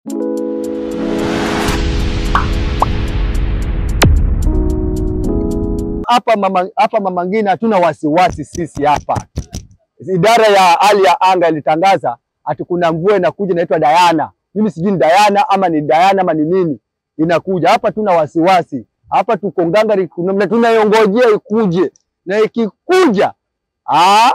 Hapa mama, hapa Mama Ngina hatuna wasiwasi sisi hapa. Idara ya hali ya anga ilitangaza ati kuna mvua inakuja inaitwa Dayana. Mimi sijui ni Dayana ama ni Dayana ama ni nini inakuja hapa. Tuna wasiwasi hapa, tuko ngangari, kuna- tunayongojea ikuje, na ikikuja ah,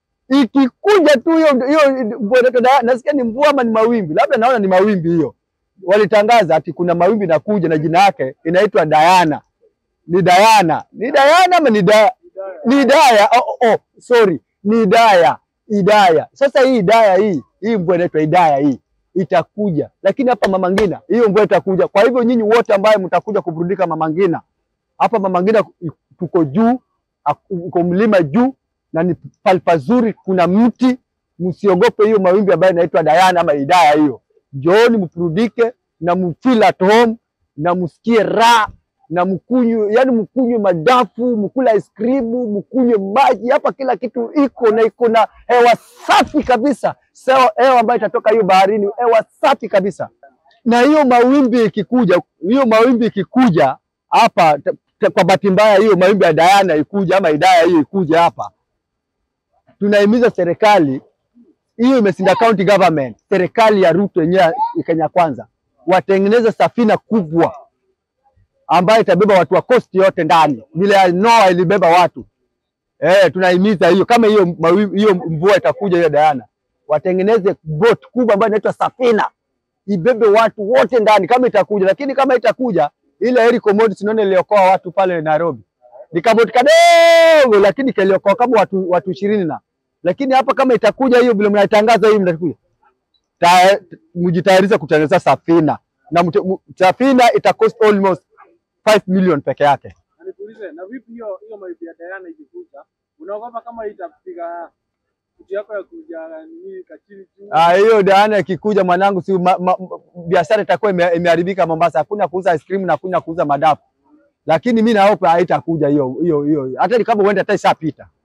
ikikuja tu hiyo hiyo mvua inaitwa Dayana. Nasikia ni mvua ama ni mawimbi, labda naona ni mawimbi. Hiyo walitangaza ati kuna mawimbi inakuja na jina yake inaitwa Dayana. Ni Dayana, ni Dayana ama ni da, ni Idaya? Oh, oh, sorry, ni Idaya, Idaya. Sasa hii Idaya hii hii mvua inaitwa Idaya hii itakuja, lakini hapa Mama Ngina hiyo mvua itakuja. Kwa hivyo nyinyi wote ambaye mtakuja kuburudika Mama Ngina, hapa Mama Ngina tuko juu, uko mlima juu na ni pali pazuri, kuna mti. Msiogope hiyo mawimbi ambayo inaitwa Dayana ama Idaya hiyo. Njooni mburudike na mfeel at home na msikie raha na mkunywe, yani mkunywe madafu, mkula ice cream, mkunywe maji. Hapa kila kitu iko na iko na hewa safi kabisa, sawa, hewa ambayo itatoka hiyo baharini, hewa safi kabisa. Na hiyo mawimbi ikikuja, hiyo mawimbi ikikuja hapa, ta- ta- kwa bahati mbaya hiyo mawimbi ya Dayana ikuja ama Idaya hiyo ikuja hapa, tunahimiza serikali hiyo imesinda county government, serikali ya Ruto yenyewe ya Kenya Kwanza watengeneze safina kubwa ambayo itabeba watu wa coast yote ndani, vile ya Noah ilibeba watu eh. Tunahimiza hiyo, kama hiyo mawi- hiyo mvua itakuja hiyo Dayana, watengeneze boat kubwa ambayo inaitwa safina, ibebe watu wote ndani kama itakuja. Lakini kama itakuja ile heri commodity, naona iliokoa watu pale Nairobi, ni kaboti kadogo, lakini kaliokoa kama watu watu ishirini na lakini hapa kama itakuja hiyo vile mnaitangaza hiyo mtakuja Ta- mjitayarishe kutengeneza safina na mte- mu- safina ita cost almost 5 million peke yake. Na nikuulize, na vipi hiyo hiyo mawimbi ya Diana ikikuja, unaogopa kama itapiga kitu yako ya kuja nini kachini juu? Ah, hiyo Diana ikikuja mwanangu, si ma, ma, biashara itakuwa ime- imeharibika Mombasa. Hakuna kuuza ice cream na hakuna kuuza madafu, lakini mi naopa haitakuja hiyo hiyo hiyo, hata kama uende hata ishapita.